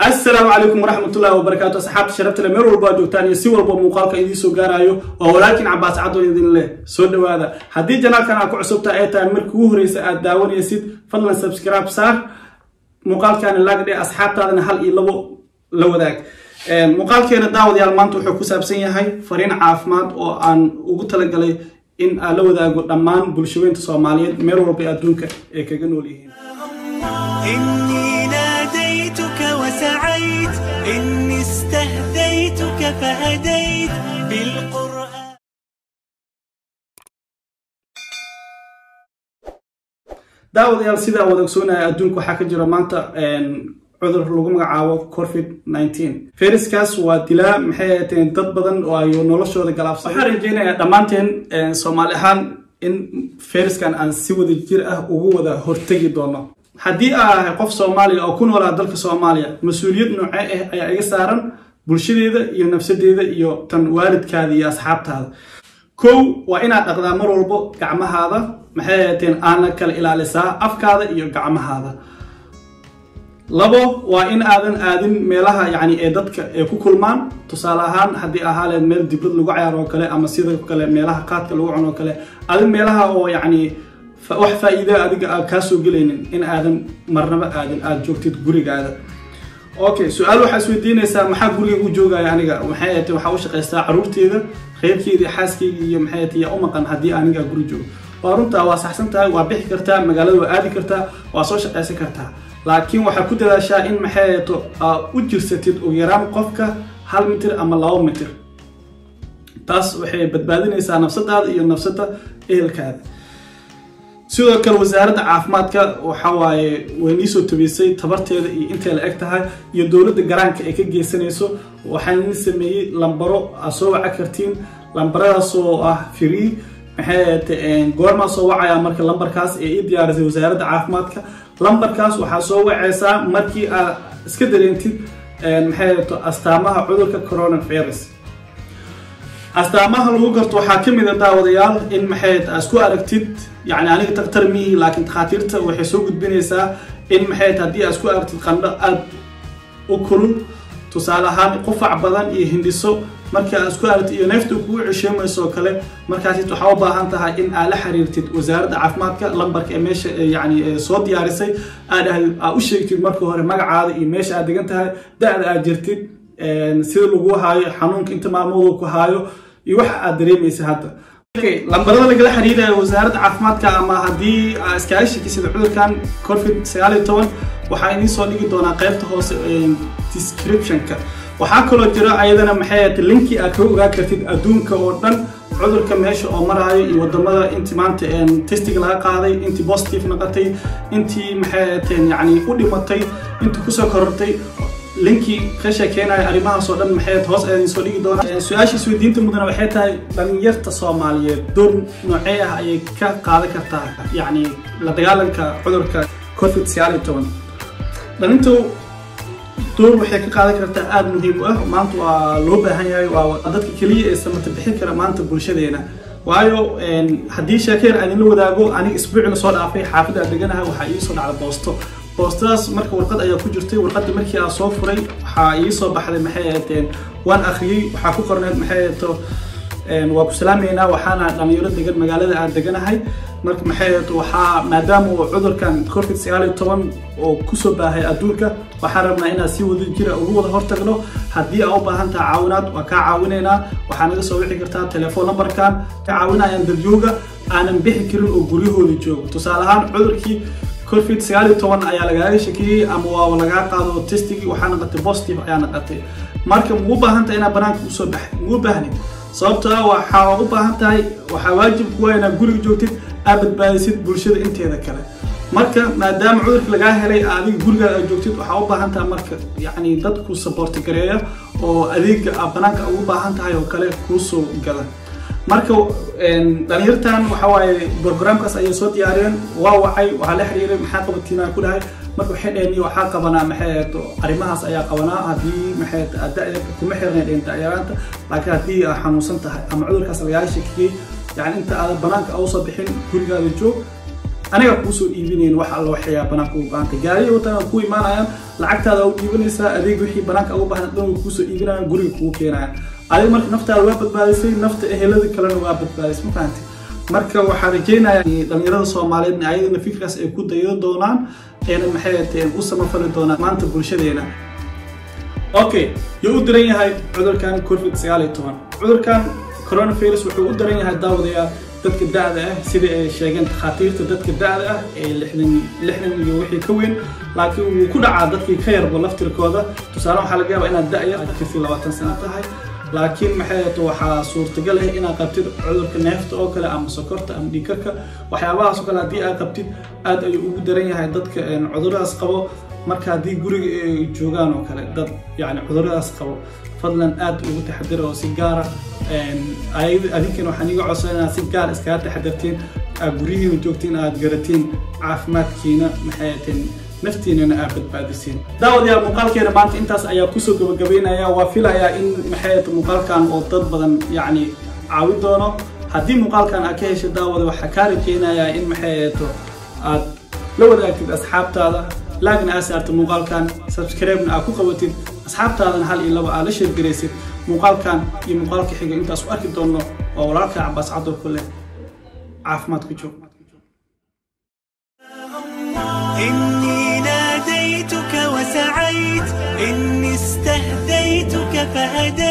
asalaamu calaykum waraxmatullahi wabarakaatu asxaabta sharafta le meel walba ad joogtaan iyo si walba muuqaalka idiin soo gaarayo waa walaalkiin cabaas cadoo idin leh soo dhawaada haddii janaalkan aad ku cusubta ay tahay markii ugu horreysa aad daawanaysid fadlan subscribe saar muuqaalkaana laagdhe asxaabtaadana hal iyo labo la wadaag muuqaalkeena daawadayaal maanta wuxuu ku saabsan yahay fariin caafimaad oo aan ugu talagalay in aan la wadaago dhammaan bulshaweynta soomaaliyeed meel walba ee adduunka ay kaga nool yihiin إني ناديتك وسعيت إني استهديتك فهديت بالقرآن daawadayaal sidaa wada ogsoonaya adduunka waxaa ka jira maanta cudur lagu magacaabo covid nineteen fayraskaas waa dilaa maxay ahateen dad badan oo ay noloshooda galaafsan waxaan rajeynayaa dhammaanteen soomaali ahaan in fayraskan aan si wada jir ah ugu wada hortegi doono haddii aa ahay qof soomaaliya oo ku noolaa dalka soomaaliya mas-uuliyad noocee ah ayaa iga saaran bulshadeeda iyo nafsadeeda iyo tan waalidkaada iyo asxaabtaada kow waa inaad dhaqdaa mar walbo gacmahaada maxay ahateen aana kala ilaalisaa afkaada iyo gacmahaada labo waa in aadan aadin meelaha yani ee dadka ay ku kulmaan tusaale ahaan haddii ahaaleed meel diblad lagu cayaar oo kale ama sidoo kale meelaha qaadka lagu cuno oo kale adin meelaha oo yacni wax faa-iida adiga aad kaa soo gelaynin in aadan marnaba aadin aada joogtid gurigaada okay su-aal waxaa isweydiinaysaa maxaa guriga u joogaya aniga maxay ahate waxaa u shaqaystaa caruurteeda reerkeeda xaaskeyga iyo maxay ahate yaa u maqan haddii aniga guri joogo waa runtaa waa saxsan tahay waa bixi kartaa magaalada waa aadi kartaa waa soo shaqaysan kartaa laakiin waxaa ku dadaashaa in maxay ahato aa u jirsatid ugu yaraan qofka hal mitir ama laba mitir taas waxay badbaadinaysaa nafsadaada iyo nafsada ehelkaada sidoo kale wasaaradda caafimaadka waxa waaye way niisoo tabeysay tabarteeda iyo intay la eg tahay iyo dowladda garaanka ay ka geysanayso waxaan ni sameeyey lambaro aad soo waca kartiin lambaradaasoo ah free maxay ahate goormaa soo wacaya marka lambarkaas ee ii diyaarisay wasaaradda caafimaadka lambarkaas waxaa soo wacaysaa markii aad iska dareentid maxay ahato astaamaha cudurka coronavirus astaamaha lagu garto waxaa ka mid a daawadayaal in maxay aad isku aragtid yani aniga daktar mihi laakiin takhaatiirta waxay soo gudbinaysaa in maxay haddii aad isku aragtid qandho aada u kulul tusaale ahaan qufac badan iyo hindhiso markii aad isku aragtid iyo neefta kugu cesheemayso oo kale markaasi waxaa u baahan tahay in aad la xiriirtid wasaaradda caafimaadka lambarka ee meesha yani soo diyaarisay aad aad u sheegtid marka hore magacaada iyo meesha aad degan tahay da-da aad jirtid sida lagu haayo xanuunka inta maalmoodu ku haayo iyo waxa aad dareemaysa hadda lambarada lagala xiriiraya wasaaradda caafimaadka ama haddii aa iskaaga shakisida cudurkan covid sagaal iyo toban waxaa idiin soo dhigi doonaa qaybta hoose descriptionka waxaa kaloo jira ayadana maxay ahate linki aad kaga ogaa kartid adduunka oo dhan cudurka meesha oo maraayo iyo wadamada intii maanta testiga laga qaaday intii positive noqotay intii maxay ahateen yani u dhimatay intii kusoo korortay linkii ka sheekeynayo arrimahaasoo dhan maxay hoos ayaan soo dhigi doonaa su-aasha isweydiinta mudana waxay tahay dhalinyarta soomaaliyeed door noocee ah ayay ka qaadan kartaa yacni la dagaalanka cudurka covid sagaal iyo toban dhalintu door waxay ka qaadan kartaa aada muhiim u ah maanta waa loo baahan yahay waa dadka keliya ee samata bixin kara maanta bulshadeena waayo haddii sheekeer aan idinla wadaago aniga isbuuci lasoo dhaafay xaafadda aan deganahay waxaa iisoo dhacda boosto boostadaas marka warqad ayaa ku jirtay warqadda markii aan soo furay waxaa ii soo baxday maxay ahateen waan akhriyey waxaa ku qorneed maxay ahato waa ku salaameynaa waxaana dhalinyaro degan magaalada aan deganahay marka maxay ahato waxaa maadaama uu cudurkan covid sagaal iyo toban oo kusoo baahay adduunka waxaan rabnaa inaan si wada jira ugu wada hortagno haddii aa u baahan taha caawinaad waa kaa caawinaynaa waxaa naga soo wici kartaa telefoon numberkan ka caawinayaan dadyooga aanan bixi karin oo guryahooda joogo tusaale ahaan cudurkii covid sagaal iyo toban ayaa lagaaga shakiyey ama waa lagaa qaado testigii waxaa naqatay positive ayaa naqatay marka muu baahan tahay inaad banaanka usoo baxay muu baahnid sababtoo ah waxaa u baahan tahay waxaa waajib kuwa inaad guriga joogtid aad badbaadisid bulshada inteeda kale marka maadaama cudurka lagaa helay adiga gurigaada aad joogtid waxaa u baahan tahay marka yacni dadku saboorti gareeya oo adeega aad banaanka ugu baahan tahay oo kale kuusoo gada marka dhalinyartan waxa waaye programkaas ayay soo diyaariyeen waa wacay waxaa la xiriiray maxaa qabatiina ku dhahay marka waxay dhaheen waxaa qabanaa maxay ahato arrimahaas ayaa qabanaa haddii maxay da kuma xirnayn dhinta yaraanta laakiin haddii aad xanuunsan tahay ama cudurkaas lagaaga shakiyey yani inta aadan banaanka usoo bixin gurigaada joog aniga kuusoo iibinayn wax alla waxyaa banaanka ugu baahantay gaariya watan ku imaanayaan lacagtaada u dhiibanaysaa adeeg wixii banaanka ugu baahan dhan way kuusoo iibinayaan guriga kugu keenayaan adiga marka naftaada waa badbaadisay nafta ehelada kalena waa badbaadisay ma fahanti marka waxaa rajaynayaa dhalinyarada soomaaliyeed ayadana fikirkaas ay ku dayo doonaan eena maxay ahateen u samafali doonaan maanta bulshadeena okay yuu u daran yahay cudurkan covid sagaal iyo toban cudurkan coronavirus wuxuu u daran yahay daawadayaal dadka da'da ah sida ay sheegeen takhaatiirta dadka da'da ah ee lixdan lixdan iyo wixii ka weyn laakiin wuu ku dhacaa dadkii ka yarba laftirkooda tusaale waxaa laga yaabaa inaad da'yar aad jirtid labaatan sano tahay laakiin maxay ahato waxaa suurtagal ah inaad qabtid cudurka neefta oo kale ama sokorta ama dhiigkarka waxyaabahaas oo kale haddii aad qabtid aad ayuu ugu daran yahay dadka cuduradaas qabo marka haddii guriga ay joogaan oo kale dad yani cuduradaas qabo fadlan aad ugu taxadira oo si gaara adinkana waxaan iga codsan inaad si gaar iskaga taxadirtiin aad guryihiina joogtiin aad garatiin caafimaadkiina maxay ahateen naftiinana aad badbaadisiin daawadayaal muuqaalkeena maanta intaas ayaa kusoo gabagabeynaya waa filayaa in maxay ahayd muuqaalkan oo dad badan yacni caawin doono haddii muuqaalkan aad ka heshay daawada waxaa kaa rajeynayaa in maxay ahato aad la wadaagtid asxaabtaada laagna aad saartid muuqaalkan subscribe-na aad ku qabatid asxaabtaadana hal iyo laba aad la sheergaraysid muuqaalkan iyo muuqaalka xiga intaas u arki doonno waa walaalka cabaas caddow ku leh caafimaad ku joog إني ناديتك وسعيت إني استهديتك فهديت